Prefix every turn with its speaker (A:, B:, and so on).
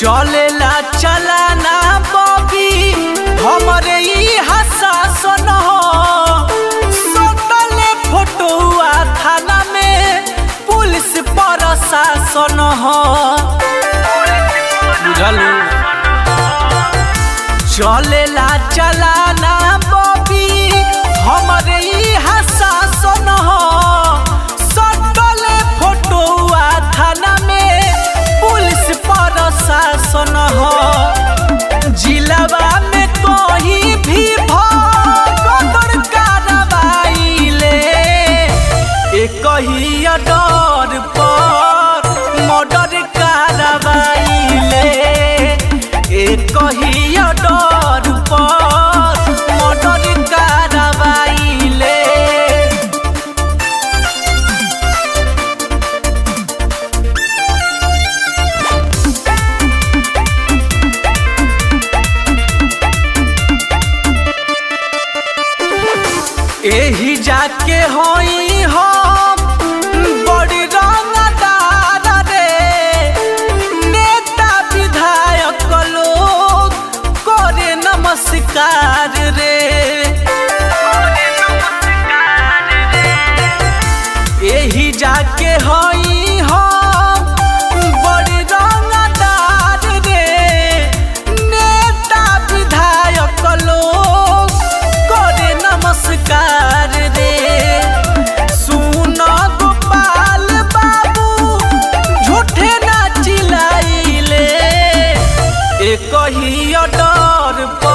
A: चलेला चलाना बबी हमरे ई हसासन हो सटले फोटोआ थाना में पुलिस प्रशासन हो बुझलू चलेला चलाना बबी हमरे ई हसासन हो सटले फोटोआ थाना में पुलिस प्रशासन हो जिलावा में कोई भी भगदड़ कार्रवाई एक ही डर पर मर्डर कार्रवाई एक ही डर पर मर्डर कार्रवाई एही जाके होई हम बड़ी रंगदार रे नेता विधायक लोग करे नमस्कार रे एही जाके होई हम बड़ी रंगदार रे नेता विधायक लोग करे नमस्कार रे सुन गोपाल बाबू झूठे ना चिल्लाइले एक ही डर पर